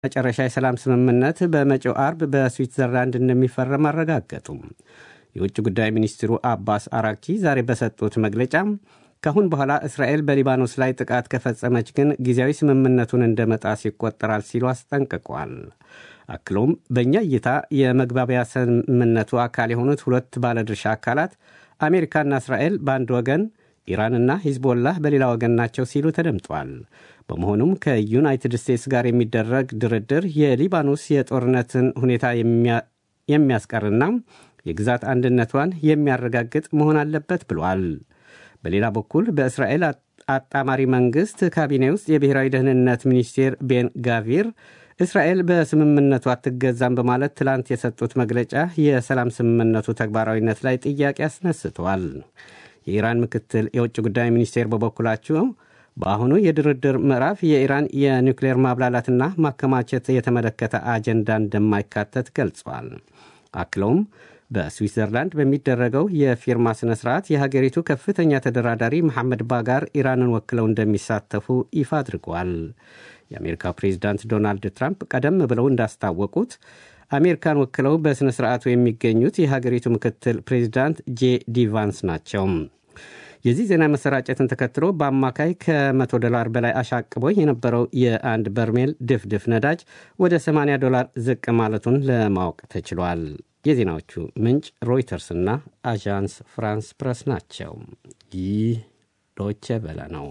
መጨረሻ የሰላም ስምምነት በመጪው አርብ በስዊትዘርላንድ እንደሚፈረም አረጋገጡም። የውጭ ጉዳይ ሚኒስትሩ አባስ አራኪ ዛሬ በሰጡት መግለጫ ከአሁን በኋላ እስራኤል በሊባኖስ ላይ ጥቃት ከፈጸመች ግን ጊዜያዊ ስምምነቱን እንደ መጣስ ይቆጠራል ሲሉ አስጠንቅቋል። አክሎም በእኛ እይታ የመግባቢያ ስምምነቱ አካል የሆኑት ሁለት ባለድርሻ አካላት አሜሪካና እስራኤል በአንድ ወገን፣ ኢራንና ሂዝቦላህ በሌላ ወገን ናቸው ሲሉ ተደምጧል። በመሆኑም ከዩናይትድ ስቴትስ ጋር የሚደረግ ድርድር የሊባኖስ የጦርነትን ሁኔታ የሚያስቀርና የግዛት አንድነቷን የሚያረጋግጥ መሆን አለበት ብሏል። በሌላ በኩል በእስራኤል አጣማሪ መንግሥት ካቢኔ ውስጥ የብሔራዊ ደህንነት ሚኒስቴር ቤን ጋቪር እስራኤል በስምምነቱ አትገዛም በማለት ትላንት የሰጡት መግለጫ የሰላም ስምምነቱ ተግባራዊነት ላይ ጥያቄ አስነስተዋል። የኢራን ምክትል የውጭ ጉዳይ ሚኒስቴር በበኩላቸው በአሁኑ የድርድር ምዕራፍ የኢራን የኒውክሌር ማብላላትና ማከማቸት የተመለከተ አጀንዳ እንደማይካተት ገልጿል። አክለውም በስዊትዘርላንድ በሚደረገው የፊርማ ሥነ ሥርዓት የሀገሪቱ ከፍተኛ ተደራዳሪ መሐመድ ባጋር ኢራንን ወክለው እንደሚሳተፉ ይፋ አድርገዋል። የአሜሪካ ፕሬዚዳንት ዶናልድ ትራምፕ ቀደም ብለው እንዳስታወቁት አሜሪካን ወክለው በሥነ ሥርዓቱ የሚገኙት የሀገሪቱ ምክትል ፕሬዚዳንት ጄ ዲ ቫንስ ናቸው። የዚህ ዜና መሰራጨትን ተከትሎ በአማካይ ከ100 ዶላር በላይ አሻቅቦ የነበረው የአንድ በርሜል ድፍድፍ ነዳጅ ወደ 80 ዶላር ዝቅ ማለቱን ለማወቅ ተችሏል። የዜናዎቹ ምንጭ ሮይተርስና አዣንስ ፍራንስ ፕረስ ናቸው። ይህ ዶቼ ቬለ ነው።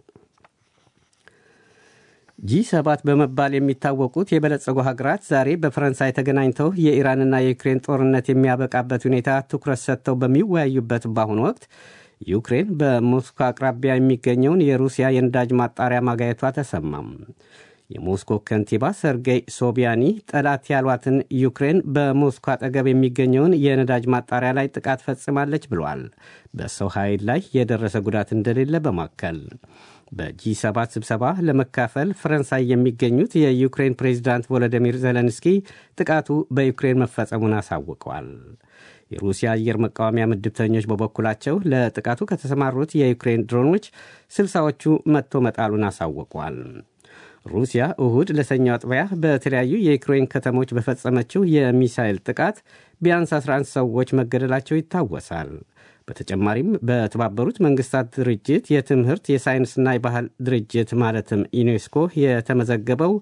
ጂ ሰባት በመባል የሚታወቁት የበለጸጉ ሀገራት ዛሬ በፈረንሳይ ተገናኝተው የኢራንና የዩክሬን ጦርነት የሚያበቃበት ሁኔታ ትኩረት ሰጥተው በሚወያዩበት በአሁኑ ወቅት ዩክሬን በሞስኮ አቅራቢያ የሚገኘውን የሩሲያ የነዳጅ ማጣሪያ ማጋየቷ ተሰማም። የሞስኮ ከንቲባ ሰርጌይ ሶቢያኒ ጠላት ያሏትን ዩክሬን በሞስኮ አጠገብ የሚገኘውን የነዳጅ ማጣሪያ ላይ ጥቃት ፈጽማለች ብሏል። በሰው ኃይል ላይ የደረሰ ጉዳት እንደሌለ በማከል በጂ7 ስብሰባ ለመካፈል ፈረንሳይ የሚገኙት የዩክሬን ፕሬዚዳንት ቮሎዲሚር ዜሌንስኪ ጥቃቱ በዩክሬን መፈጸሙን አሳውቀዋል። የሩሲያ አየር መቃወሚያ ምድብተኞች በበኩላቸው ለጥቃቱ ከተሰማሩት የዩክሬን ድሮኖች ስልሳዎቹ መጥቶ መጣሉን አሳውቀዋል። ሩሲያ እሁድ ለሰኞ አጥቢያ በተለያዩ የዩክሬን ከተሞች በፈጸመችው የሚሳይል ጥቃት ቢያንስ 11 ሰዎች መገደላቸው ይታወሳል። በተጨማሪም በተባበሩት መንግስታት ድርጅት የትምህርት የሳይንስና የባህል ድርጅት ማለትም ዩኔስኮ የተመዘገበው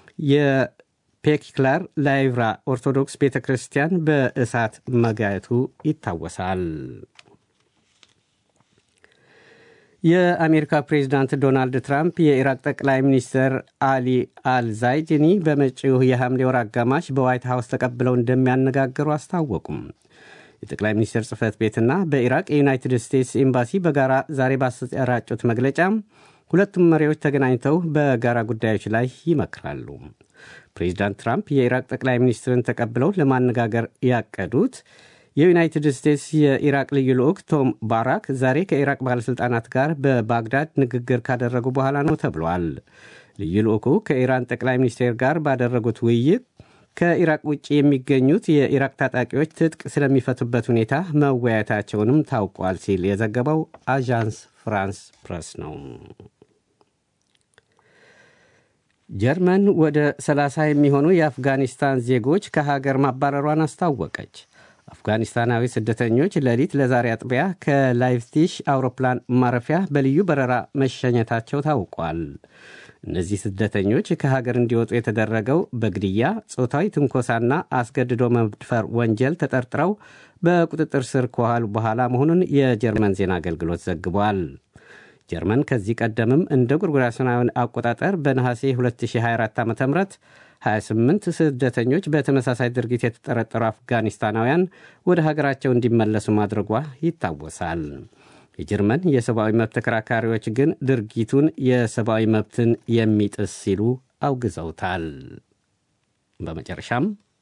የፔክላር ላይቭራ ኦርቶዶክስ ቤተ ክርስቲያን በእሳት መጋየቱ ይታወሳል። የአሜሪካ ፕሬዚዳንት ዶናልድ ትራምፕ የኢራቅ ጠቅላይ ሚኒስትር አሊ አልዛይድኒ በመጪው የሐምሌ ወር አጋማሽ በዋይት ሀውስ ተቀብለው እንደሚያነጋግሩ አስታወቁም። የጠቅላይ ሚኒስትር ጽህፈት ቤትና በኢራቅ የዩናይትድ ስቴትስ ኤምባሲ በጋራ ዛሬ ባሰራጩት መግለጫ ሁለቱም መሪዎች ተገናኝተው በጋራ ጉዳዮች ላይ ይመክራሉ። ፕሬዚዳንት ትራምፕ የኢራቅ ጠቅላይ ሚኒስትርን ተቀብለው ለማነጋገር ያቀዱት የዩናይትድ ስቴትስ የኢራቅ ልዩ ልዑክ ቶም ባራክ ዛሬ ከኢራቅ ባለሥልጣናት ጋር በባግዳድ ንግግር ካደረጉ በኋላ ነው ተብሏል። ልዩ ልዑኩ ከኢራን ጠቅላይ ሚኒስቴር ጋር ባደረጉት ውይይት ከኢራቅ ውጭ የሚገኙት የኢራቅ ታጣቂዎች ትጥቅ ስለሚፈቱበት ሁኔታ መወያየታቸውንም ታውቋል ሲል የዘገበው አዣንስ ፍራንስ ፕረስ ነው። ጀርመን ወደ 30 የሚሆኑ የአፍጋኒስታን ዜጎች ከሀገር ማባረሯን አስታወቀች። አፍጋኒስታናዊ ስደተኞች ሌሊት ለዛሬ አጥቢያ ከላይፕዚግ አውሮፕላን ማረፊያ በልዩ በረራ መሸኘታቸው ታውቋል። እነዚህ ስደተኞች ከሀገር እንዲወጡ የተደረገው በግድያ፣ ጾታዊ ትንኮሳና አስገድዶ መድፈር ወንጀል ተጠርጥረው በቁጥጥር ስር ከዋሉ በኋላ መሆኑን የጀርመን ዜና አገልግሎት ዘግቧል። ጀርመን ከዚህ ቀደምም እንደ ጎርጎሮሳውያን አቆጣጠር በነሐሴ 2024 ዓ ም 28 ስደተኞች በተመሳሳይ ድርጊት የተጠረጠሩ አፍጋኒስታናውያን ወደ ሀገራቸው እንዲመለሱ ማድረጓ ይታወሳል። የጀርመን የሰብአዊ መብት ተከራካሪዎች ግን ድርጊቱን የሰብአዊ መብትን የሚጥስ ሲሉ አውግዘውታል። በመጨረሻም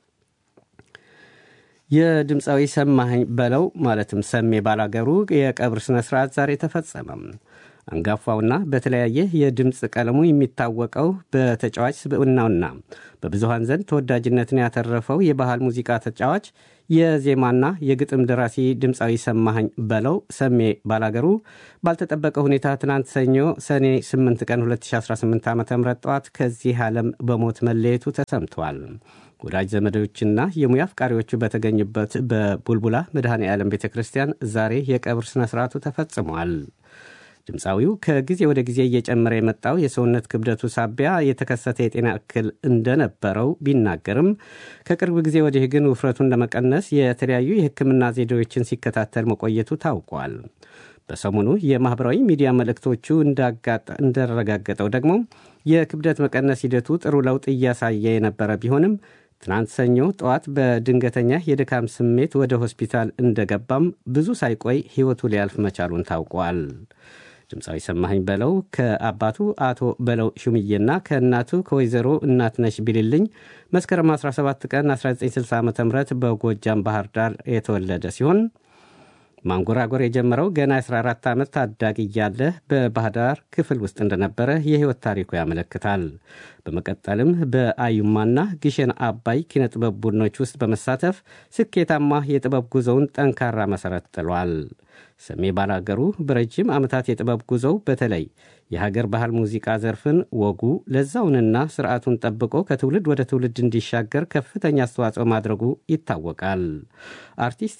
የድምፃዊ ሰማኸኝ በለው ማለትም ሰሜ ባላገሩ የቀብር ሥነ ሥርዓት ዛሬ ተፈጸመም። አንጋፋውና በተለያየ የድምፅ ቀለሙ የሚታወቀው በተጫዋች ስብዕናውና በብዙሃን ዘንድ ተወዳጅነትን ያተረፈው የባህል ሙዚቃ ተጫዋች የዜማና የግጥም ደራሲ ድምፃዊ ሰማኸኝ በለው ሰሜ ባላገሩ ባልተጠበቀ ሁኔታ ትናንት ሰኞ ሰኔ 8 ቀን 2018 ዓ ም ጠዋት ከዚህ ዓለም በሞት መለየቱ ተሰምቷል። ወዳጅ ዘመዶችና የሙያ አፍቃሪዎቹ በተገኙበት በቡልቡላ መድኃኔ ዓለም ቤተ ክርስቲያን ዛሬ የቀብር ሥነ ሥርዓቱ ተፈጽሟል። ድምፃዊው ከጊዜ ወደ ጊዜ እየጨመረ የመጣው የሰውነት ክብደቱ ሳቢያ የተከሰተ የጤና እክል እንደነበረው ቢናገርም ከቅርብ ጊዜ ወዲህ ግን ውፍረቱን ለመቀነስ የተለያዩ የሕክምና ዘዴዎችን ሲከታተል መቆየቱ ታውቋል። በሰሞኑ የማኅበራዊ ሚዲያ መልእክቶቹ እንዳረጋገጠው ደግሞ የክብደት መቀነስ ሂደቱ ጥሩ ለውጥ እያሳየ የነበረ ቢሆንም ትናንት ሰኞ ጠዋት በድንገተኛ የድካም ስሜት ወደ ሆስፒታል እንደገባም ብዙ ሳይቆይ ሕይወቱ ሊያልፍ መቻሉን ታውቋል። ድምፃዊ ሰማኸኝ በለው ከአባቱ አቶ በለው ሹምዬና ከእናቱ ከወይዘሮ እናትነሽ ቢልልኝ መስከረም 17 ቀን 1960 ዓ ም በጎጃም ባህር ዳር የተወለደ ሲሆን ማንጎራጎር የጀመረው ገና 14 ዓመት ታዳጊ እያለ በባህር ዳር ክፍል ውስጥ እንደነበረ የሕይወት ታሪኩ ያመለክታል። በመቀጠልም በአዩማና ግሸን አባይ ኪነጥበብ ቡድኖች ውስጥ በመሳተፍ ስኬታማ የጥበብ ጉዞውን ጠንካራ መሠረት ጥሏል። ሰሜ ባላገሩ በረጅም ዓመታት የጥበብ ጉዞው በተለይ የሀገር ባህል ሙዚቃ ዘርፍን ወጉ ለዛውንና ስርዓቱን ጠብቆ ከትውልድ ወደ ትውልድ እንዲሻገር ከፍተኛ አስተዋጽኦ ማድረጉ ይታወቃል። አርቲስት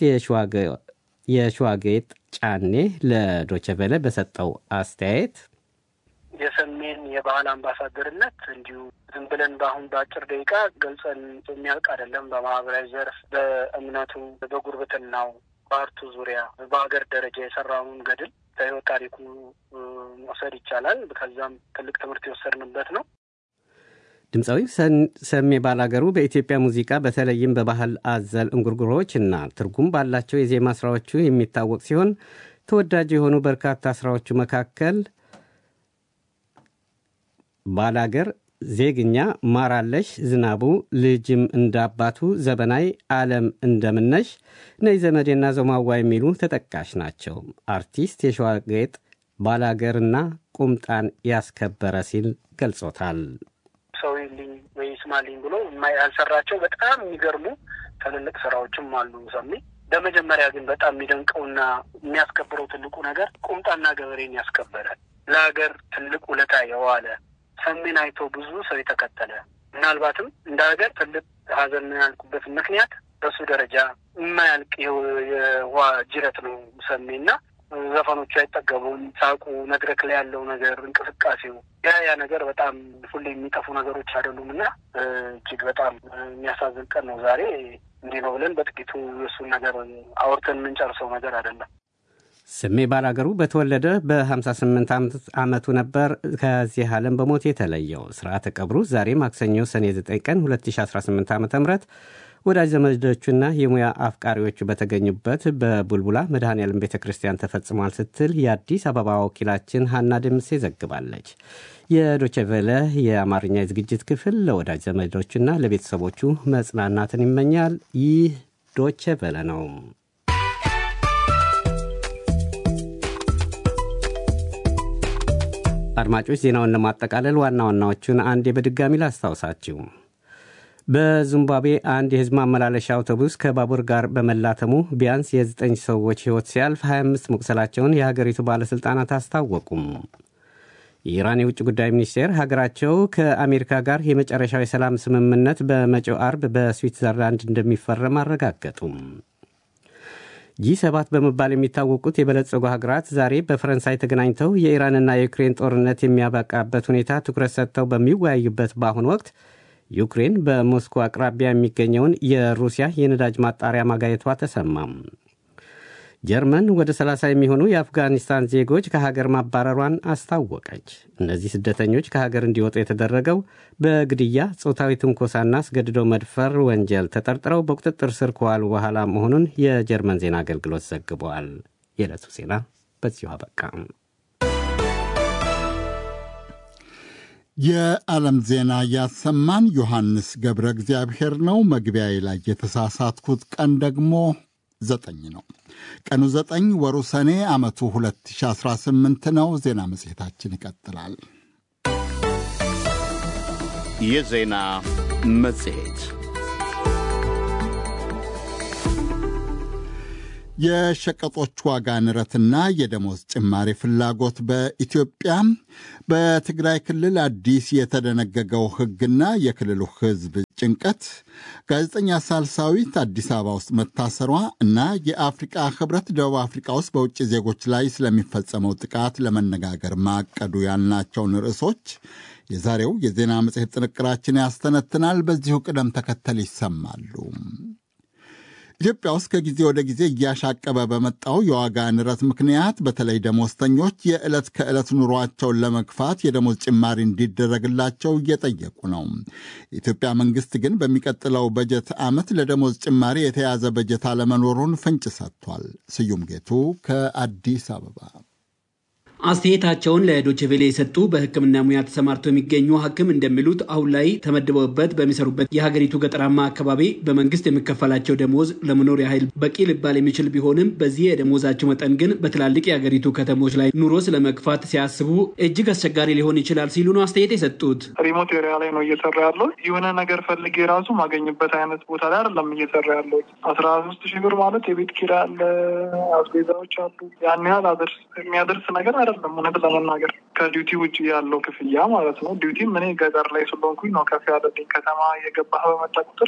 የሸዋጌጥ ጫኔ ለዶቸቬለ በሰጠው አስተያየት የሰሜን የባህል አምባሳደርነት እንዲሁ ዝም ብለን በአሁን በአጭር ደቂቃ ገልጸን የሚያልቅ አይደለም። በማህበራዊ ዘርፍ፣ በእምነቱ፣ በጉርብትናው፣ በአርቱ ዙሪያ በሀገር ደረጃ የሰራውን ገድል ከህይወት ታሪኩ መውሰድ ይቻላል። ከዛም ትልቅ ትምህርት የወሰድንበት ነው። ድምፃዊው ሰሜ ባላገሩ በኢትዮጵያ ሙዚቃ በተለይም በባህል አዘል እንጉርጉሮዎች እና ትርጉም ባላቸው የዜማ ስራዎቹ የሚታወቅ ሲሆን ተወዳጅ የሆኑ በርካታ ስራዎቹ መካከል ባላገር፣ ዜግኛ፣ ማራለሽ፣ ዝናቡ፣ ልጅም እንዳባቱ፣ ዘበናይ፣ ዓለም እንደምነሽ፣ ነይ ዘመዴና ዘማዋ የሚሉ ተጠቃሽ ናቸው። አርቲስት የሸዋጌጥ ባላገርና ቁምጣን ያስከበረ ሲል ገልጾታል። ሰው ይልኝ ወይ ይስማልኝ ብሎ ያልሰራቸው በጣም የሚገርሙ ትልልቅ ስራዎችም አሉ። ሰሜ በመጀመሪያ ግን በጣም የሚደንቀውና የሚያስከብረው ትልቁ ነገር ቁምጣና ገበሬን ያስከበረ ለሀገር ትልቅ ውለታ የዋለ ሰሜን አይቶ ብዙ ሰው የተከተለ ምናልባትም እንደ ሀገር ትልቅ ሀዘን ያልኩበት ምክንያት በሱ ደረጃ የማያልቅ የውሃ ጅረት ነው ሰሜና ዘፈኖቹ አይጠገቡም። ሳቁ፣ መድረክ ላይ ያለው ነገር፣ እንቅስቃሴው ያ ያ ነገር በጣም ሁሌ የሚጠፉ ነገሮች አይደሉም እና እጅግ በጣም የሚያሳዝን ቀን ነው ዛሬ። እንዲህ ነው ብለን በጥቂቱ የእሱን ነገር አውርተን የምንጨርሰው ነገር አይደለም። ስሜ ባላገሩ በተወለደ በ58 ዓመቱ ነበር ከዚህ ዓለም በሞት የተለየው። ስርዓተ ቀብሩ ዛሬ ማክሰኞ ሰኔ 9 ቀን 2018 ዓ ም ወዳጅ ዘመዶቹና የሙያ አፍቃሪዎቹ በተገኙበት በቡልቡላ መድኃኔዓለም ቤተ ክርስቲያን ተፈጽሟል ስትል የአዲስ አበባ ወኪላችን ሀና ድምሴ ዘግባለች። የዶቸቬለ የአማርኛ የዝግጅት ክፍል ለወዳጅ ዘመዶቹና ለቤተሰቦቹ መጽናናትን ይመኛል። ይህ ዶቸቬለ ነው። አድማጮች ዜናውን ለማጠቃለል ዋና ዋናዎቹን አንዴ በድጋሚ ላስታውሳችሁ። በዚምባብዌ አንድ የሕዝብ ማመላለሻ አውቶቡስ ከባቡር ጋር በመላተሙ ቢያንስ የዘጠኝ ሰዎች ሕይወት ሲያልፍ 25 መቁሰላቸውን የሀገሪቱ ባለሥልጣናት አስታወቁም። የኢራን የውጭ ጉዳይ ሚኒስቴር ሀገራቸው ከአሜሪካ ጋር የመጨረሻው የሰላም ስምምነት በመጪው አርብ በስዊትዘርላንድ እንደሚፈረም አረጋገጡም። ጂ ሰባት በመባል የሚታወቁት የበለጸጉ ሀገራት ዛሬ በፈረንሳይ ተገናኝተው የኢራንና የዩክሬን ጦርነት የሚያበቃበት ሁኔታ ትኩረት ሰጥተው በሚወያዩበት በአሁኑ ወቅት ዩክሬን በሞስኮ አቅራቢያ የሚገኘውን የሩሲያ የነዳጅ ማጣሪያ ማጋየቷ ተሰማም። ጀርመን ወደ 30 የሚሆኑ የአፍጋኒስታን ዜጎች ከሀገር ማባረሯን አስታወቀች። እነዚህ ስደተኞች ከሀገር እንዲወጡ የተደረገው በግድያ፣ ጾታዊ ትንኮሳና አስገድዶ መድፈር ወንጀል ተጠርጥረው በቁጥጥር ስር ከዋሉ በኋላ መሆኑን የጀርመን ዜና አገልግሎት ዘግበዋል። የዕለቱ ዜና በዚሁ አበቃ። የዓለም ዜና ያሰማን ዮሐንስ ገብረ እግዚአብሔር ነው። መግቢያዬ ላይ የተሳሳትኩት ቀን ደግሞ ዘጠኝ ነው። ቀኑ ዘጠኝ ወሩ ሰኔ ዓመቱ 2018 ነው። ዜና መጽሔታችን ይቀጥላል። የዜና መጽሔት የሸቀጦች ዋጋ ንረትና የደሞዝ ጭማሪ ፍላጎት በኢትዮጵያ በትግራይ ክልል አዲስ የተደነገገው ሕግና የክልሉ ሕዝብ ጭንቀት ጋዜጠኛ ሳልሳዊት አዲስ አበባ ውስጥ መታሰሯ እና የአፍሪቃ ሕብረት ደቡብ አፍሪቃ ውስጥ በውጭ ዜጎች ላይ ስለሚፈጸመው ጥቃት ለመነጋገር ማቀዱ ያልናቸውን ርዕሶች የዛሬው የዜና መጽሔት ጥንቅራችን ያስተነትናል። በዚሁ ቅደም ተከተል ይሰማሉ። ኢትዮጵያ ውስጥ ከጊዜ ወደ ጊዜ እያሻቀበ በመጣው የዋጋ ንረት ምክንያት በተለይ ደሞዝተኞች የዕለት ከዕለት ኑሯቸውን ለመግፋት የደሞዝ ጭማሪ እንዲደረግላቸው እየጠየቁ ነው። የኢትዮጵያ መንግስት ግን በሚቀጥለው በጀት ዓመት ለደሞዝ ጭማሪ የተያዘ በጀት አለመኖሩን ፍንጭ ሰጥቷል። ስዩም ጌቱ ከአዲስ አበባ አስተያየታቸውን ለዶችቬሌ የሰጡ በሕክምና ሙያ ተሰማርተው የሚገኙ ሐኪም እንደሚሉት አሁን ላይ ተመድበውበት በሚሰሩበት የሀገሪቱ ገጠራማ አካባቢ በመንግስት የሚከፈላቸው ደሞዝ ለመኖር ያህል በቂ ሊባል የሚችል ቢሆንም በዚህ የደሞዛቸው መጠን ግን በትላልቅ የሀገሪቱ ከተሞች ላይ ኑሮ ስለመግፋት ሲያስቡ እጅግ አስቸጋሪ ሊሆን ይችላል ሲሉ ነው አስተያየት የሰጡት። ሪሞት ኤሪያ ላይ ነው እየሰራ ያለው። የሆነ ነገር ፈልጌ ራሱ ማገኝበት አይነት ቦታ ላይ አይደለም እየሰራ ያለው። አስራ ሶስት ሺህ ብር ማለት የቤት ኪራይ አለ፣ አስቤዛዎች አሉ። ያን ያህል የሚያደርስ ነገር አይደለም። እውነት ለመናገር ከዲዩቲ ውጭ ያለው ክፍያ ማለት ነው። ዲዩቲም እኔ ገጠር ላይ ስለሆንኩኝ ነው ከፍ ያለልኝ። ከተማ የገባህ በመጣ ቁጥር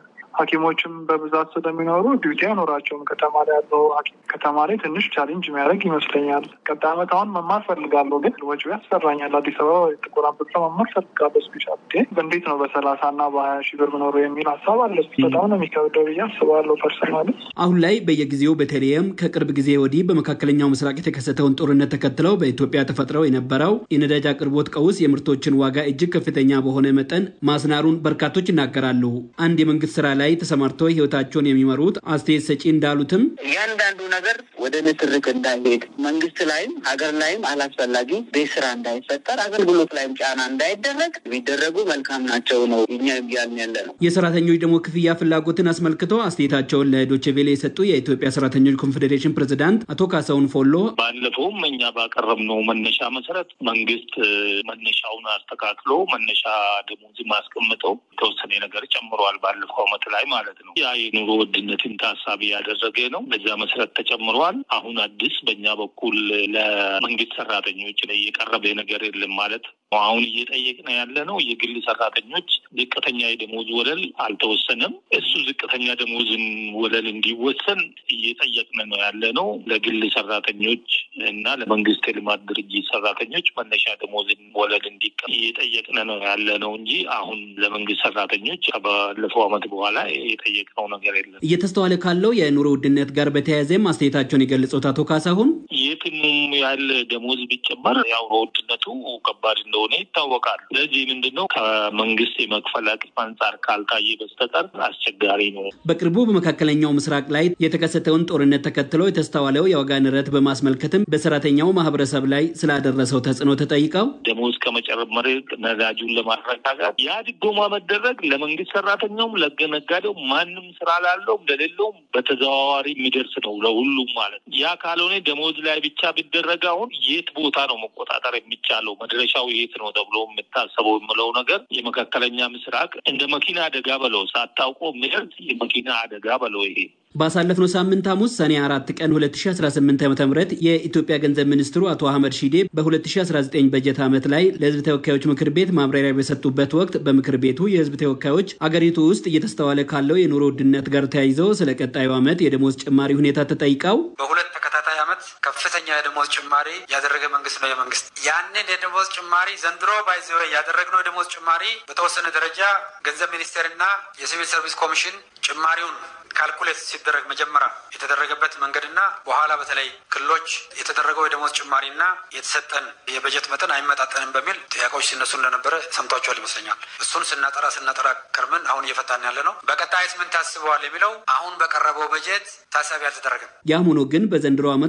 ሐኪሞችም በብዛት ስለሚኖሩ ዲዩቲ አይኖራቸውም። ከተማ ላይ ያለው ሐኪም ከተማ ላይ ትንሽ ቻሌንጅ የሚያደርግ ይመስለኛል። ቀጣይ ዓመት አሁን መማር ፈልጋለሁ፣ ግን ወጪ ያስፈራኛል። አዲስ አበባ ጥቁር አንበሳ መማር ፈልጋለሁ። ስፔሻል እንዴት ነው በሰላሳ እና በሀያ ሺህ ብር ምኖሩ የሚል ሀሳብ አለ። በጣም ነው የሚከብደው ብዬ አስባለሁ ፐርሰናል። አሁን ላይ በየጊዜው በተለይም ከቅርብ ጊዜ ወዲህ በመካከለኛው ምስራቅ የተከሰተውን ጦርነት ተከትለው በኢትዮጵያ ተፈጥረው የነበረው የነዳጅ አቅርቦት ቀውስ የምርቶችን ዋጋ እጅግ ከፍተኛ በሆነ መጠን ማስናሩን በርካቶች ይናገራሉ። አንድ የመንግስት ስራ ላይ ተሰማርተው ህይወታቸውን የሚመሩት አስተያየት ሰጪ እንዳሉትም እያንዳንዱ ነገር ወደ ንትርክ እንዳይሄድ መንግስት ላይም ሀገር ላይም አላስፈላጊ ቤት ስራ እንዳይፈጠር አገልግሎት ላይም ጫና እንዳይደረግ ቢደረጉ መልካም ናቸው ነው እኛ እያልን ያለ ነው። የሰራተኞች ደግሞ ክፍያ ፍላጎትን አስመልክቶ አስተያየታቸውን ለዶችቬሌ የሰጡ የኢትዮጵያ ሰራተኞች ኮንፌዴሬሽን ፕሬዚዳንት አቶ ካሳሁን ፎሎ ባለፈውም እኛ ባቀረብነው መነሻ መሰረት መንግስት መነሻውን አስተካክሎ መነሻ ደሞዝ ማስቀምጠው የተወሰነ ነገር ጨምሯል ባለፈው አመት ላይ ማለት ነው። ያ የኑሮ ውድነትን ታሳቢ ያደረገ ነው። በዛ መሰረት ተጨምሯል። አሁን አዲስ በእኛ በኩል ለመንግስት ሰራተኞች ላይ የቀረበ ነገር የለም ማለት ነው። አሁን እየጠየቅን ያለ ነው የግል ሰራተኞች ዝቅተኛ የደሞዝ ወለል አልተወሰነም። እሱ ዝቅተኛ ደሞዝን ወለል እንዲወሰን እየጠየቅን ነው ያለ ነው። ለግል ሰራተኞች እና ለመንግስት የልማት ድርጅት ሰራተኞች መነሻ ደሞዝን ወለል እንዲቀ እየጠየቅን ነው ያለ ነው እንጂ አሁን ለመንግስት ሰራተኞች ባለፈው አመት በኋላ የጠየቅነው ነገር የለም። እየተስተዋለ ካለው የኑሮ ውድነት ጋር በተያያዘም አስተያየታቸውን የገለጹት አቶ ካሳሁን የትኑም ያለ ደሞዝ ቢጨመር ያው ውድነቱ ከባድ እንደሆነ ይታወቃል። ስለዚህ ምንድነው ከመንግስት የመክፈል አቅም አንጻር ካልታየ በስተቀር አስቸጋሪ ነው። በቅርቡ በመካከለኛው ምስራቅ ላይ የተከሰተውን ጦርነት ተከትሎ የተስተዋለው የዋጋ ንረት በማስመልከትም በሰራተኛው ማህበረሰብ ላይ ስላደረሰው ተጽዕኖ ተጠይቀው ደሞዝ ከመጨመር ነዳጁን ለማረጋጋት ያ ድጎማ መደረግ ለመንግስት ሰራተኛውም ለነጋዴው ማንም ስራ ላለውም ለሌለውም በተዘዋዋሪ የሚደርስ ነው ለሁሉም ማለት ነው። ያ ካልሆነ ደሞዝ ላይ ብቻ ቢደረግ አሁን የት ቦታ ነው መቆጣጠር የሚቻለው? መድረሻው የት ነው ተብሎ የምታሰበው የምለው ነገር የመካከለኛ ምስራቅ እንደ መኪና አደጋ በለው ሳታውቆ የሚደርስ የመኪና አደጋ በለው ይሄ ባሳለፍነው ሳምንት ሐሙስ ሰኔ አራት ቀን 2018 ዓ ም የኢትዮጵያ ገንዘብ ሚኒስትሩ አቶ አህመድ ሺዴ በ2019 በጀት ዓመት ላይ ለህዝብ ተወካዮች ምክር ቤት ማብራሪያ በሰጡበት ወቅት በምክር ቤቱ የህዝብ ተወካዮች አገሪቱ ውስጥ እየተስተዋለ ካለው የኑሮ ውድነት ጋር ተያይዘው ስለ ቀጣዩ ዓመት የደሞዝ ጭማሪ ሁኔታ ተጠይቀው በሁለት ተከታታይ ዓመት ከፍተኛ የደሞዝ ጭማሪ ያደረገ መንግስት ነው የመንግስት ያንን የደሞዝ ጭማሪ ዘንድሮ ባይዘ ያደረግነው የደሞዝ ጭማሪ በተወሰነ ደረጃ ገንዘብ ሚኒስቴርና የሲቪል ሰርቪስ ኮሚሽን ጭማሪውን ካልኩሌት ሲደረግ መጀመሪያ የተደረገበት መንገድና በኋላ በተለይ ክልሎች የተደረገው የደሞዝ ጭማሪና የተሰጠን የበጀት መጠን አይመጣጠንም በሚል ጥያቄዎች ሲነሱ እንደነበረ ሰምቷቸዋል ይመስለኛል። እሱን ስናጠራ ስናጠራ ከርምን አሁን እየፈታን ያለ ነው። በቀጣይስ ምን ታስበዋል የሚለው አሁን በቀረበው በጀት ታሳቢ አልተደረገም። ያም ሆኖ ግን በዘንድሮ ዓመት ለመንግስት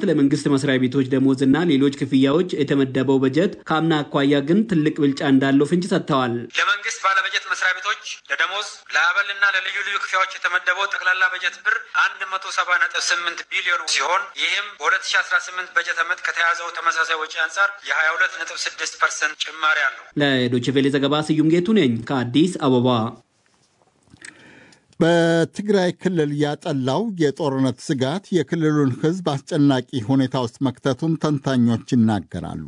ለመንግስት መስሪያ ቤቶች ደሞዝና ሌሎች ክፍያዎች የተመደበው በጀት ከአምና አኳያ ግን ትልቅ ብልጫ እንዳለው ፍንጭ ሰጥተዋል። ለመንግስት ባለበጀት መስሪያ ቤቶች ለደሞዝ ለአበልና ለልዩ ልዩ ክፍያዎች የተመደበው ጠቅላላ በጀት ብር አንድ መቶ ሰባ ነጥብ ስምንት ቢሊዮን ሲሆን ይህም በሁለት ሺ አስራ ስምንት በጀት ዓመት ከተያዘው ተመሳሳይ ወጪ አንጻር የሀያ ሁለት ነጥብ ስድስት ፐርሰንት ጭማሪ አለው። ለዶይቼ ቬለ ዘገባ ስዩም ጌቱ ነኝ ከአዲስ አበባ። በትግራይ ክልል ያጠላው የጦርነት ስጋት የክልሉን ሕዝብ አስጨናቂ ሁኔታ ውስጥ መክተቱን ተንታኞች ይናገራሉ።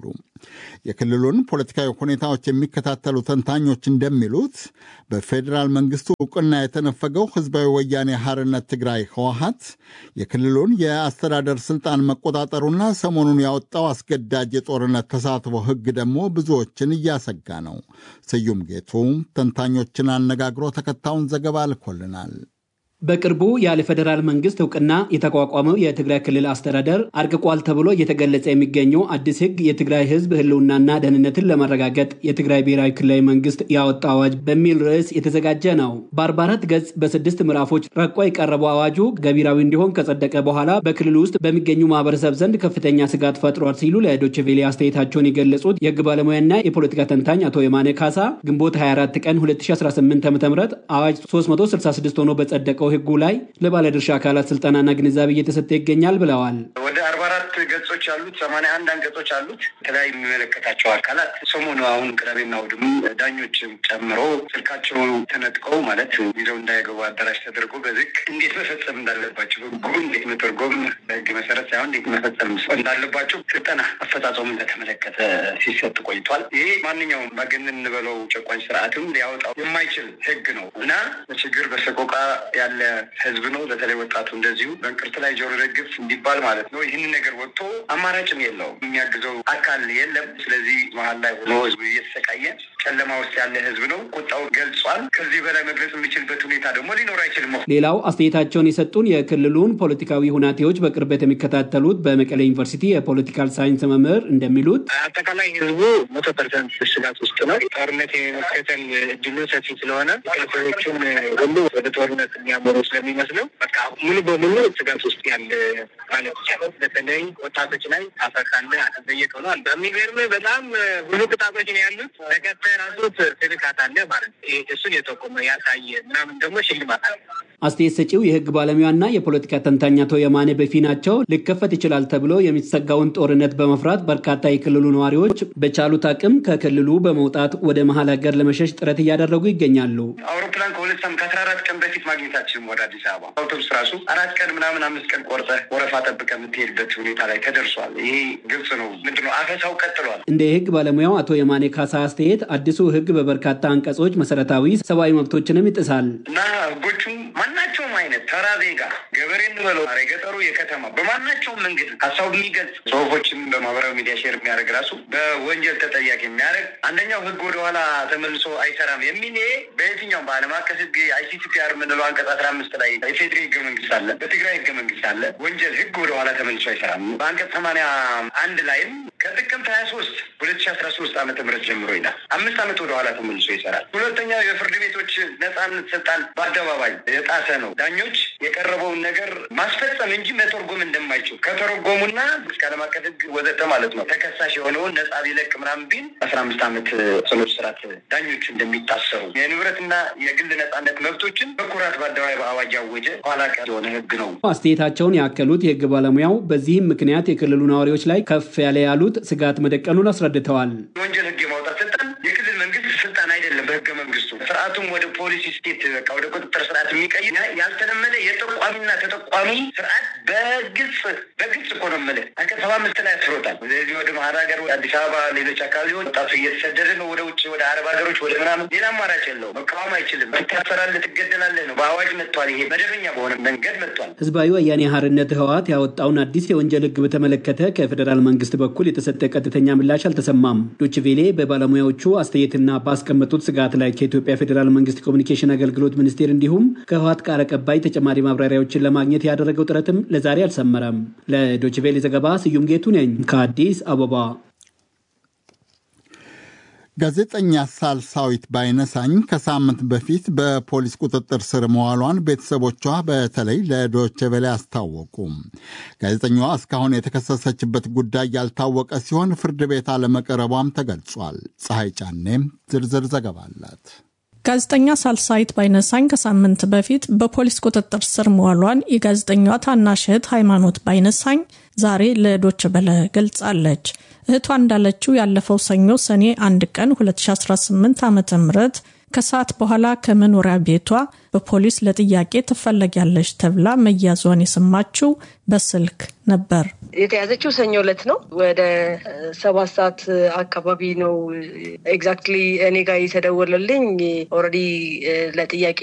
የክልሉን ፖለቲካዊ ሁኔታዎች የሚከታተሉ ተንታኞች እንደሚሉት በፌዴራል መንግስቱ እውቅና የተነፈገው ህዝባዊ ወያኔ ሐርነት ትግራይ ህወሀት የክልሉን የአስተዳደር ስልጣን መቆጣጠሩና ሰሞኑን ያወጣው አስገዳጅ የጦርነት ተሳትፎ ህግ ደግሞ ብዙዎችን እያሰጋ ነው። ስዩም ጌቱ ተንታኞችን አነጋግሮ ተከታዩን ዘገባ ልኮልናል። በቅርቡ ያለ ፌዴራል መንግስት እውቅና የተቋቋመው የትግራይ ክልል አስተዳደር አርቅቋል ተብሎ እየተገለጸ የሚገኘው አዲስ ህግ የትግራይ ህዝብ ህልውናና ደህንነትን ለማረጋገጥ የትግራይ ብሔራዊ ክልላዊ መንግስት ያወጣው አዋጅ በሚል ርዕስ የተዘጋጀ ነው። በ44 ገጽ በስድስት ምዕራፎች ረቆ የቀረበው አዋጁ ገቢራዊ እንዲሆን ከጸደቀ በኋላ በክልሉ ውስጥ በሚገኙ ማህበረሰብ ዘንድ ከፍተኛ ስጋት ፈጥሯል ሲሉ ለዶይቼ ቬለ አስተያየታቸውን የገለጹት የህግ ባለሙያና የፖለቲካ ተንታኝ አቶ የማነ ካሳ ግንቦት 24 ቀን 2018 ዓ ም አዋጅ 366 ሆኖ በጸደቀው ህጉ ላይ ለባለድርሻ አካላት ስልጠናና ግንዛቤ እየተሰጠ ይገኛል ብለዋል። ወደ አርባ አራት ገጾች አሉት፣ ሰማንያ አንድ አንቀጾች አሉት። የተለያዩ የሚመለከታቸው አካላት ሰሞኑ አሁን ቅዳሜና እሑድም ዳኞችም ጨምሮ ስልካቸው ተነጥቀው ማለት ይዘው እንዳይገቡ አዳራሽ ተደርጎ በዝግ እንዴት መፈጸም እንዳለባቸው ህጉ እንዴት መተርጎም በህግ መሰረት ሳይሆን እንዴት መፈጸም እንዳለባቸው ስልጠና አፈጻጸሙን በተመለከተ ሲሰጥ ቆይቷል። ይሄ ማንኛውም ባገንን እንበለው ጨቋኝ ስርዓትም ሊያወጣው የማይችል ህግ ነው እና በችግር በሰቆቃ ያለ ህዝብ ነው። በተለይ ወጣቱ እንደዚሁ በእንቅርት ላይ ጆሮ ደግፍ እንዲባል ማለት ነው። ይህንን ነገር ወጥቶ አማራጭም የለውም፣ የሚያግዘው አካል የለም። ስለዚህ መሀል ላይ ሆኖ ህዝቡ እየተሰቃየ ጨለማ ውስጥ ያለ ህዝብ ነው። ቁጣው ገልጿል። ከዚህ በላይ መግለጽ የሚችልበት ሁኔታ ደግሞ ሊኖር አይችልም። ሌላው አስተያየታቸውን የሰጡን የክልሉን ፖለቲካዊ ሁናቴዎች በቅርበት የሚከታተሉት በመቀሌ ዩኒቨርሲቲ የፖለቲካል ሳይንስ መምህር እንደሚሉት አጠቃላይ ህዝቡ መቶ ፐርሰንት ስጋት ውስጥ ነው። ጦርነት የመከተል እድሉ ሰፊ ስለሆነ ሰዎቹም ሁሉ ወደ ጦርነት የሚያመሩ ስለሚመስለው በቃ ሙሉ በሙሉ ስጋት ውስጥ ያለ ማለት ይቻላል። በተለይ ወጣቶች ላይ አፈካለ አተጠየቅ ሆኗል። በሚገርም በጣም ብዙ ቅጣቶች ነው ያሉት። ተከታይ ራሱ ትልካት አለ ማለት እሱን የጠቆመ ያሳየ ምናምን ደግሞ ሽልማት አለ። አስተያየት ሰጪው የህግ ባለሙያና የፖለቲካ ተንታኝ አቶ የማነ በፊናቸው ሊከፈት ይችላል ተብሎ የሚሰጋውን ጦርነት በመፍራት በርካታ የክልሉ ነዋሪዎች በቻሉት አቅም ከክልሉ በመውጣት ወደ መሀል ሀገር ለመሸሽ ጥረት እያደረጉ ይገኛሉ። አውሮፕላን ከሁለት ሳምንት ከአስራ አራት ቀን በፊት ማግኘታችንም ወደ አዲስ አበባ አውቶቡስ ራሱ አራት ቀን ምናምን አምስት ቀን ቆርጠ ወረፋ ጠብቀ የምትሄድበት ሁኔታ ላይ ተደርሷል። ይሄ ግልጽ ነው። ምንድነው አፈሳው ቀጥሏል። እንደ የህግ ባለሙያው አቶ የማኔ ካሳ አስተያየት አዲሱ ህግ በበርካታ አንቀጾች መሰረታዊ ሰብአዊ መብቶችንም ይጥሳል እና ህጎቹ ማናቸውም አይነት ተራ ዜጋ ገበሬ እንበለው የገጠሩ የከተማ በማናቸውም መንገድ ሀሳቡ የሚገልጽ ጽሁፎችን በማህበራዊ ሚዲያ ሼር የሚያደርግ ራሱ በወንጀል ተጠያቂ የሚያደርግ አንደኛው ህግ ወደኋላ ተመልሶ አይሰራም የሚል በየትኛውም በዓለም አቀፍ ህግ አይሲሲፒአር የምንለው አንቀጽ አስራ አምስት ላይ የፌዴሪ ህገ መንግስት አለ፣ በትግራይ ህገ መንግስት አለ። ወንጀል ህግ ወደኋላ ተመልሶ አይሰራም። በአንቀጽ ሰማንያ አንድ ላይም ከጥቅምት ሀያ ሶስት ሁለት ሺ አስራ ሶስት ዓመተ ምህረት ጀምሮ ይላል። አምስት ዓመት ወደኋላ ተመልሶ ይሰራል። ሁለተኛው የፍርድ ቤቶች ነጻነት ስልጣን በአደባባይ የጣሰ ነው። ዳኞች የቀረበውን ነገር ማስፈጸም እንጂ መተርጎም እንደማይችሉ ከተረጎሙና እስከ ዓለም አቀፍ ህግ ወዘተ ማለት ነው ተከሳሽ የሆነውን ነጻ ቢለቅ ምናምን ቢል አስራ አምስት ዓመት ጽኑ እስራት ዳኞች እንደሚታሰሩ የንብረትና የግል ነጻነት መብቶችን በኩራት በአደባባይ በአዋጅ ያወጀ ኋላ ቀር የሆነ ህግ ነው። አስተያየታቸውን ያከሉት የህግ ባለሙያው በዚህም ምክንያት የክልሉ ነዋሪዎች ላይ ከፍ ያለ ያሉት ስጋት መደቀኑን አስረድተዋል። የወንጀል ህግ የማውጣት ስልጣን የክልል መንግስት ስልጣን አይደለም። በህገ መንግስቱ ስርዓቱም ወደ ፖሊሲ ስቴት በቃ ወደ ቁጥጥር ስርዓት የሚቀይር ያልተለመደ የጠቋሚና ተጠቋሚ ስርዓት በግልጽ በግልጽ እኮ ነው የምልህ አንቀጽ ሰባ አምስት ላይ አስፍሮታል። ስለዚህ ወደ መሀል ሀገር አዲስ አበባ፣ ሌሎች አካባቢዎች ወጣቱ እየተሰደደ ነው ወደ ውጭ ወደ አረብ ሀገሮች ወደ ምናምን። ሌላ አማራጭ የለው። መቃወም አይችልም። ትታሰራለህ፣ ትገደላለህ ነው። በአዋጅ መጥቷል። ይሄ መደበኛ በሆነ መንገድ መጥቷል። ህዝባዊ ወያኔ ሓርነት ህወሓት ያወጣውን አዲስ የወንጀል ህግ በተመለከተ ከፌዴራል መንግስት በኩል የተሰጠ ቀጥተኛ ምላሽ አልተሰማም። ዶችቬሌ በባለሙያዎቹ አስተያየትና ባስቀመጡት ስጋት ላይ ከኢትዮጵያ ፌዴራል መንግስት ኮሚኒኬሽን አገልግሎት ሚኒስቴር እንዲሁም ከህወሓት ቃል አቀባይ ተጨማሪ ማብራሪያዎችን ለማግኘት ያደረገው ጥረትም ለዛሬ አልሰመረም። ለዶችቬሌ ዘገባ ስዩም ጌቱ ነኝ ከአዲስ አበባ። ጋዜጠኛ ሳልሳዊት ባይነሳኝ ከሳምንት በፊት በፖሊስ ቁጥጥር ስር መዋሏን ቤተሰቦቿ በተለይ ለዶይቼ ቬለ አስታወቁ። ጋዜጠኛዋ እስካሁን የተከሰሰችበት ጉዳይ ያልታወቀ ሲሆን ፍርድ ቤት አለመቅረቧም ተገልጿል። ፀሐይ ጫኔም ዝርዝር ዘገባ አላት። ጋዜጠኛ ሳልሳዊት ባይነሳኝ ከሳምንት በፊት በፖሊስ ቁጥጥር ስር መዋሏን የጋዜጠኛዋ ታናሽ እህት ሃይማኖት ባይነሳኝ ዛሬ ለዶች በለ ገልጻለች። እህቷ እንዳለችው ያለፈው ሰኞ ሰኔ አንድ ቀን 2018 ዓ ም ከሰዓት በኋላ ከመኖሪያ ቤቷ በፖሊስ ለጥያቄ ትፈለጊያለሽ ተብላ መያዟን የሰማችው በስልክ ነበር። የተያዘችው ሰኞ ዕለት ነው። ወደ ሰባት ሰዓት አካባቢ ነው ኤግዛክትሊ እኔ ጋር የተደወለልኝ። ኦልሬዲ ለጥያቄ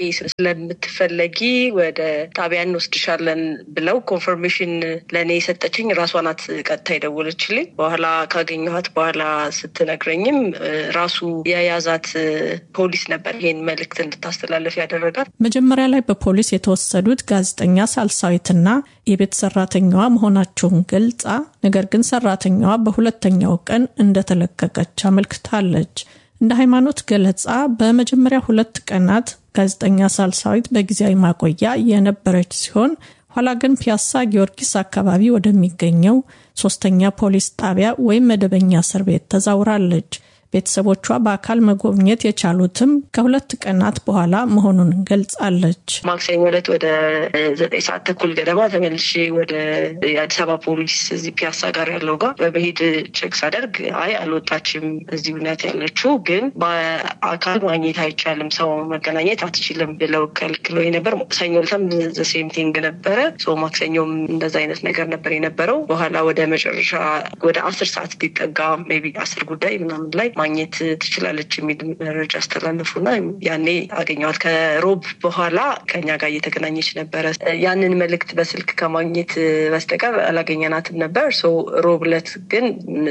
ስለምትፈለጊ ወደ ጣቢያ እንወስድሻለን ብለው ኮንፈርሜሽን ለእኔ የሰጠችኝ ራሷ ናት። ቀጥታ የደወለችልኝ በኋላ ካገኘኋት በኋላ ስትነግረኝም ራሱ የያዛት ፖሊስ ነበር ይሄን መልእክት እንድታስተላለፍ ያደረጋት። መጀመሪያ ላይ በፖሊስ የተወሰዱት ጋዜጠኛ ሳልሳዊትና የቤት ሰራተኛዋ መሆናቸውን ገልጻ ነገር ግን ሰራተኛዋ በሁለተኛው ቀን እንደተለቀቀች አመልክታለች። እንደ ሃይማኖት ገለጻ በመጀመሪያ ሁለት ቀናት ጋዜጠኛ ሳልሳዊት በጊዜያዊ ማቆያ የነበረች ሲሆን ኋላ ግን ፒያሳ ጊዮርጊስ አካባቢ ወደሚገኘው ሶስተኛ ፖሊስ ጣቢያ ወይም መደበኛ እስር ቤት ተዛውራለች። ቤተሰቦቿ በአካል መጎብኘት የቻሉትም ከሁለት ቀናት በኋላ መሆኑን ገልጻለች። ማክሰኞ ዕለት ወደ ዘጠኝ ሰዓት ተኩል ገደማ ተመልሼ ወደ የአዲስ አበባ ፖሊስ እዚህ ፒያሳ ጋር ያለው ጋር በመሄድ ቼክ ሳደርግ አይ አልወጣችም፣ እዚህ እውነት ያለችው ግን በአካል ማግኘት አይቻልም፣ ሰው መገናኘት አትችልም ብለው ከልክለው ነበር። ሰኞ ዕለትም ዘሴም ቲንግ ነበረ። ማክሰኞም እንደዛ አይነት ነገር ነበር የነበረው። በኋላ ወደ መጨረሻ ወደ አስር ሰዓት ሊጠጋ ሜይ ቢ አስር ጉዳይ ምናምን ላይ ማግኘት ትችላለች የሚል መረጃ አስተላለፉና ያኔ አገኘዋት። ከሮብ በኋላ ከኛ ጋር እየተገናኘች ነበረ። ያንን መልእክት በስልክ ከማግኘት በስተቀር አላገኘናትም ነበር። ሮብ ዕለት ግን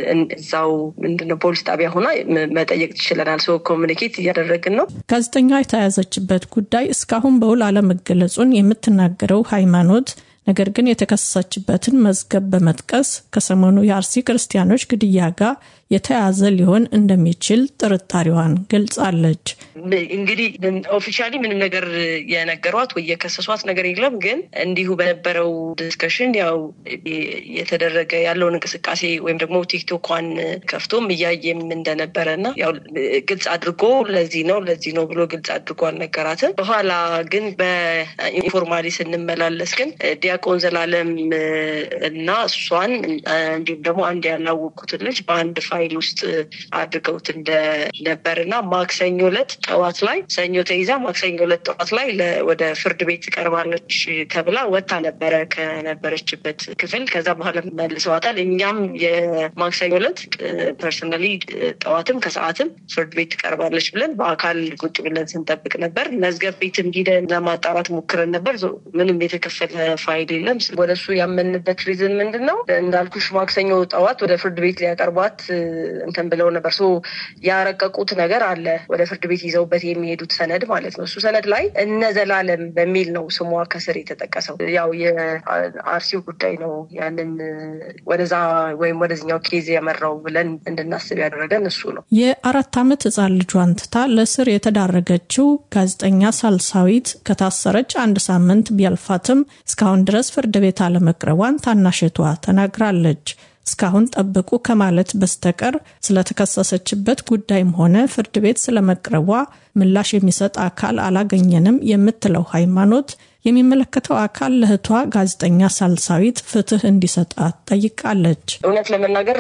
እዛው ምንድነው ፖሊስ ጣቢያ ሆና መጠየቅ ትችለናል። ሰው ኮሚኒኬት እያደረግን ነው። ጋዜጠኛ የተያዘችበት ጉዳይ እስካሁን በውል አለመገለጹን የምትናገረው ሃይማኖት ነገር ግን የተከሰሰችበትን መዝገብ በመጥቀስ ከሰሞኑ የአርሲ ክርስቲያኖች ግድያ ጋር የተያዘ ሊሆን እንደሚችል ጥርጣሬዋን ገልጻለች። እንግዲህ ኦፊሻሊ ምንም ነገር የነገሯት ወይ የከሰሷት ነገር የለም። ግን እንዲሁ በነበረው ዲስከሽን ያው የተደረገ ያለውን እንቅስቃሴ ወይም ደግሞ ቲክቶኳን ከፍቶም እያየም እንደነበረ እና ያው ግልጽ አድርጎ ለዚህ ነው ለዚህ ነው ብሎ ግልጽ አድርጎ አልነገራትም። በኋላ ግን በኢንፎርማሊ ስንመላለስ ግን ዲያቆን ዘላለም እና እሷን እንዲሁም ደግሞ አንድ ያላወቁትን ልጅ በአንድ ፋይል ውስጥ አድርገውት እንደነበር እና ማክሰኞ ዕለት ጠዋት ላይ ሰኞ ተይዛ ማክሰኞ ዕለት ጠዋት ላይ ወደ ፍርድ ቤት ቀርባለች ተብላ ወታ ነበረ ከነበረችበት ክፍል። ከዛ በኋላ መልሰዋታል። እኛም የማክሰኞ ዕለት ፐርሰናሊ ጠዋትም ከሰዓትም ፍርድ ቤት ትቀርባለች ብለን በአካል ቁጭ ብለን ስንጠብቅ ነበር። መዝገብ ቤትም ሂደን ለማጣራት ሞክረን ነበር። ምንም የተከፈለ ፋይል የለም። ወደ እሱ ያመንበት ሪዝን ምንድን ነው? እንዳልኩሽ ማክሰኞ ጠዋት ወደ ፍርድ ቤት ሊያቀርቧት እንትን ብለው ነበር። ሶ ያረቀቁት ነገር አለ ወደ ፍርድ ቤት ይዘውበት የሚሄዱት ሰነድ ማለት ነው። እሱ ሰነድ ላይ እነ ዘላለም በሚል ነው ስሟ ከስር የተጠቀሰው። ያው የአርሲው ጉዳይ ነው ያንን ወደዛ ወይም ወደዚኛው ኬዝ ያመራው ብለን እንድናስብ ያደረገን እሱ ነው። የአራት ዓመት ህፃን ልጇን ትታ ለስር የተዳረገችው ጋዜጠኛ ሳልሳዊት ከታሰረች አንድ ሳምንት ቢያልፋትም እስካሁን ድረስ ፍርድ ቤት አለመቅረቧን ታናሽቷ ተናግራለች። እስካሁን ጠብቁ ከማለት በስተቀር ስለተከሰሰችበት ጉዳይም ሆነ ፍርድ ቤት ስለመቅረቧ ምላሽ የሚሰጥ አካል አላገኘንም የምትለው ሃይማኖት የሚመለከተው አካል ለእህቷ ጋዜጠኛ ሳልሳዊት ፍትህ እንዲሰጣት ጠይቃለች። እውነት ለመናገር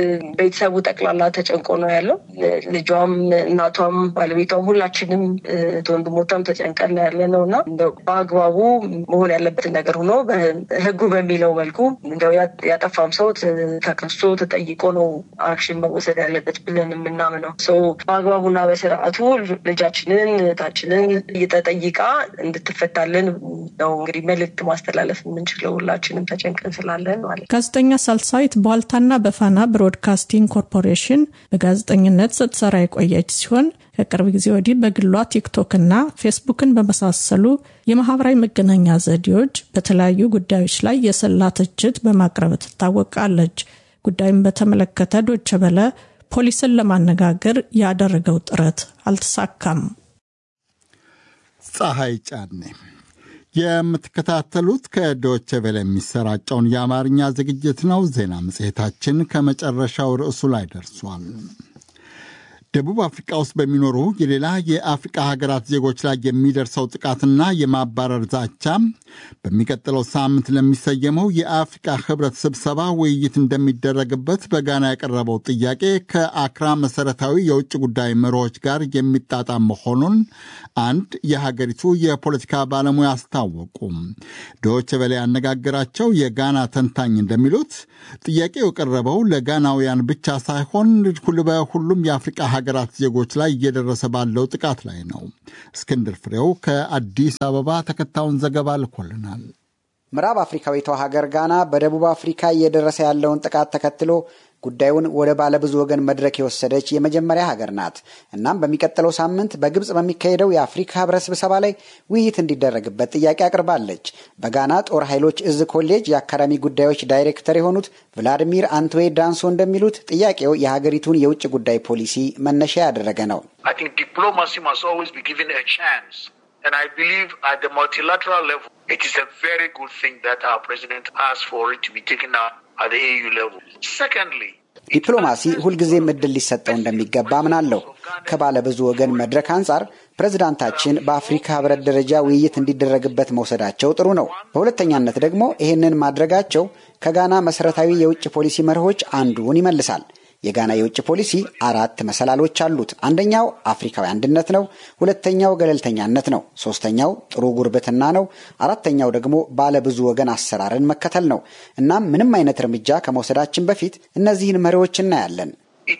ቤተሰቡ ጠቅላላ ተጨንቆ ነው ያለው። ልጇም፣ እናቷም፣ ባለቤቷም ሁላችንም ወንድሞቿም ተጨንቀን ነው ያለ ነው እና በአግባቡ መሆን ያለበትን ነገር ሆኖ ህጉ በሚለው መልኩ እንደው ያጠፋም ሰው ተከሶ ተጠይቆ ነው አክሽን መወሰድ ያለበት ብለን የምናምነው ሰው በአግባቡና በስርዓቱ ልጃችንን እህታችንን እየተጠይቃ እንድትፈታልን ነው እንግዲህ መልዕክት ማስተላለፍ የምንችለው ሁላችንም ተጨንቀን ስላለን ማለት ነው። ጋዜጠኛ ሳልሳዊት በዋልታና በፋና ብሮድካስቲንግ ኮርፖሬሽን በጋዜጠኝነት ስትሰራ የቆየች ሲሆን ከቅርብ ጊዜ ወዲህ በግሏ ቲክቶክና ፌስቡክን በመሳሰሉ የማህበራዊ መገናኛ ዘዴዎች በተለያዩ ጉዳዮች ላይ የሰላ ትችት በማቅረብ ትታወቃለች። ጉዳዩን በተመለከተ ዶቸ በለ ፖሊስን ለማነጋገር ያደረገው ጥረት አልተሳካም። ፀሐይ ጫኔ የምትከታተሉት ከዶቼ ቬለ የሚሰራጨውን የአማርኛ ዝግጅት ነው። ዜና መጽሔታችን ከመጨረሻው ርዕሱ ላይ ደርሷል። ደቡብ አፍሪካ ውስጥ በሚኖሩ የሌላ የአፍሪቃ ሀገራት ዜጎች ላይ የሚደርሰው ጥቃትና የማባረር ዛቻ በሚቀጥለው ሳምንት ለሚሰየመው የአፍሪቃ ህብረት ስብሰባ ውይይት እንደሚደረግበት በጋና ያቀረበው ጥያቄ ከአክራ መሰረታዊ የውጭ ጉዳይ መሪዎች ጋር የሚጣጣም መሆኑን አንድ የሀገሪቱ የፖለቲካ ባለሙያ አስታወቁ። ዶይቼ ቬለ ያነጋገራቸው የጋና ተንታኝ እንደሚሉት ጥያቄው የቀረበው ለጋናውያን ብቻ ሳይሆን በሁሉም የአፍሪቃ ሀገራት ዜጎች ላይ እየደረሰ ባለው ጥቃት ላይ ነው። እስክንድር ፍሬው ከአዲስ አበባ ተከታዩን ዘገባ ልኮልናል። ምዕራብ አፍሪካዊቷ ሀገር ጋና በደቡብ አፍሪካ እየደረሰ ያለውን ጥቃት ተከትሎ ጉዳዩን ወደ ባለብዙ ወገን መድረክ የወሰደች የመጀመሪያ ሀገር ናት። እናም በሚቀጥለው ሳምንት በግብፅ በሚካሄደው የአፍሪካ ህብረት ስብሰባ ላይ ውይይት እንዲደረግበት ጥያቄ አቅርባለች። በጋና ጦር ኃይሎች እዝ ኮሌጅ የአካዳሚ ጉዳዮች ዳይሬክተር የሆኑት ቭላዲሚር አንቶዌ ዳንሶ እንደሚሉት ጥያቄው የሀገሪቱን የውጭ ጉዳይ ፖሊሲ መነሻ ያደረገ ነው። And I believe at the multilateral level, it is a very good thing that our president asked for it to be taken up at the AU level. Secondly, ዲፕሎማሲ ሁልጊዜም እድል ሊሰጠው እንደሚገባ አምናለሁ። ከባለ ብዙ ወገን መድረክ አንጻር ፕሬዝዳንታችን በአፍሪካ ህብረት ደረጃ ውይይት እንዲደረግበት መውሰዳቸው ጥሩ ነው። በሁለተኛነት ደግሞ ይህንን ማድረጋቸው ከጋና መሰረታዊ የውጭ ፖሊሲ መርሆች አንዱን ይመልሳል። የጋና የውጭ ፖሊሲ አራት መሰላሎች አሉት። አንደኛው አፍሪካዊ አንድነት ነው። ሁለተኛው ገለልተኛነት ነው። ሶስተኛው ጥሩ ጉርብትና ነው። አራተኛው ደግሞ ባለ ብዙ ወገን አሰራርን መከተል ነው። እናም ምንም አይነት እርምጃ ከመውሰዳችን በፊት እነዚህን መሪዎች እናያለን።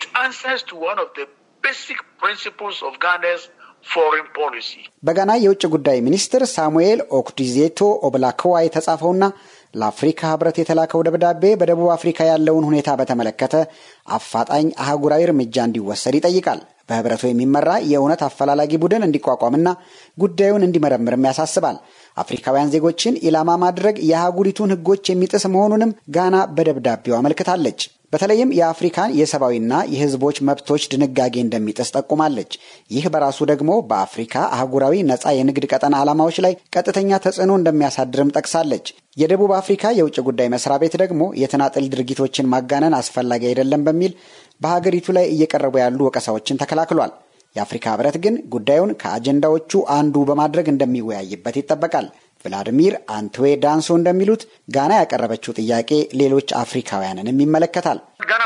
በጋና የውጭ ጉዳይ ሚኒስትር ሳሙኤል ኦክዲዜቶ ኦብላክዋ የተጻፈውና ለአፍሪካ ህብረት የተላከው ደብዳቤ በደቡብ አፍሪካ ያለውን ሁኔታ በተመለከተ አፋጣኝ አህጉራዊ እርምጃ እንዲወሰድ ይጠይቃል። በህብረቱ የሚመራ የእውነት አፈላላጊ ቡድን እንዲቋቋምና ጉዳዩን እንዲመረምርም ያሳስባል። አፍሪካውያን ዜጎችን ኢላማ ማድረግ የአህጉሪቱን ህጎች የሚጥስ መሆኑንም ጋና በደብዳቤው አመልክታለች። በተለይም የአፍሪካን የሰብአዊና የህዝቦች መብቶች ድንጋጌ እንደሚጥስ ጠቁማለች። ይህ በራሱ ደግሞ በአፍሪካ አህጉራዊ ነጻ የንግድ ቀጠና ዓላማዎች ላይ ቀጥተኛ ተጽዕኖ እንደሚያሳድርም ጠቅሳለች። የደቡብ አፍሪካ የውጭ ጉዳይ መስሪያ ቤት ደግሞ የተናጠል ድርጊቶችን ማጋነን አስፈላጊ አይደለም በሚል በሀገሪቱ ላይ እየቀረቡ ያሉ ወቀሳዎችን ተከላክሏል። የአፍሪካ ህብረት ግን ጉዳዩን ከአጀንዳዎቹ አንዱ በማድረግ እንደሚወያይበት ይጠበቃል። ቭላዲሚር አንትዌ ዳንሶ እንደሚሉት ጋና ያቀረበችው ጥያቄ ሌሎች አፍሪካውያንንም ይመለከታል።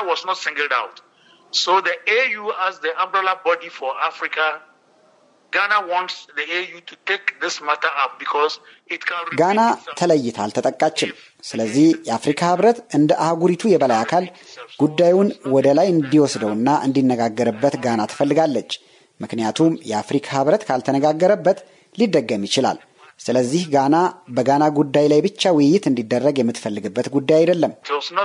ጋና ተለይታ አልተጠቃችም። ስለዚህ የአፍሪካ ህብረት እንደ አህጉሪቱ የበላይ አካል ጉዳዩን ወደ ላይ እንዲወስደውና እንዲነጋገርበት ጋና ትፈልጋለች። ምክንያቱም የአፍሪካ ህብረት ካልተነጋገረበት ሊደገም ይችላል። ስለዚህ ጋና በጋና ጉዳይ ላይ ብቻ ውይይት እንዲደረግ የምትፈልግበት ጉዳይ አይደለም።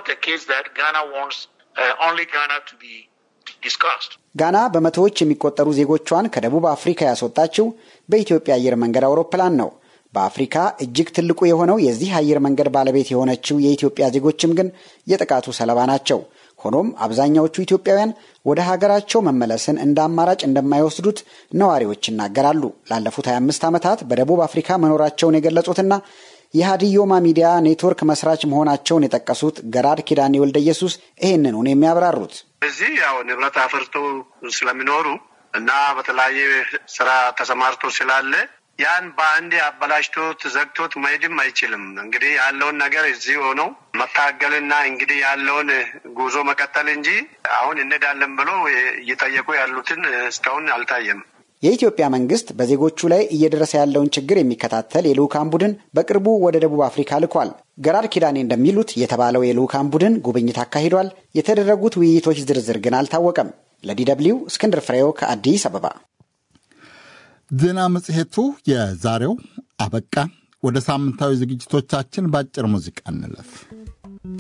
ጋና በመቶዎች የሚቆጠሩ ዜጎቿን ከደቡብ አፍሪካ ያስወጣችው በኢትዮጵያ አየር መንገድ አውሮፕላን ነው። በአፍሪካ እጅግ ትልቁ የሆነው የዚህ አየር መንገድ ባለቤት የሆነችው የኢትዮጵያ ዜጎችም ግን የጥቃቱ ሰለባ ናቸው። ሆኖም አብዛኛዎቹ ኢትዮጵያውያን ወደ ሀገራቸው መመለስን እንደ አማራጭ እንደማይወስዱት ነዋሪዎች ይናገራሉ። ላለፉት 25 ዓመታት በደቡብ አፍሪካ መኖራቸውን የገለጹትና የሀዲዮማ ሚዲያ ኔትወርክ መስራች መሆናቸውን የጠቀሱት ገራድ ኪዳኔ ወልደ ኢየሱስ ይህንን ነው የሚያብራሩት። እዚህ ያው ንብረት አፍርቶ ስለሚኖሩ እና በተለያየ ስራ ተሰማርቶ ስላለ ያን በአንዴ አበላሽቶት ዘግቶት መሄድም አይችልም። እንግዲህ ያለውን ነገር እዚህ ሆነው መታገልና እንግዲህ ያለውን ጉዞ መቀጠል እንጂ አሁን እንሄዳለን ብሎ እየጠየቁ ያሉትን እስካሁን አልታየም። የኢትዮጵያ መንግስት በዜጎቹ ላይ እየደረሰ ያለውን ችግር የሚከታተል የልዑካን ቡድን በቅርቡ ወደ ደቡብ አፍሪካ ልኳል። ገራድ ኪዳኔ እንደሚሉት የተባለው የልዑካን ቡድን ጉብኝት አካሂዷል። የተደረጉት ውይይቶች ዝርዝር ግን አልታወቀም። ለዲደብሊው እስክንድር ፍሬው ከአዲስ አበባ። ዜና መጽሔቱ የዛሬው አበቃ። ወደ ሳምንታዊ ዝግጅቶቻችን በአጭር ሙዚቃ እንለፍ።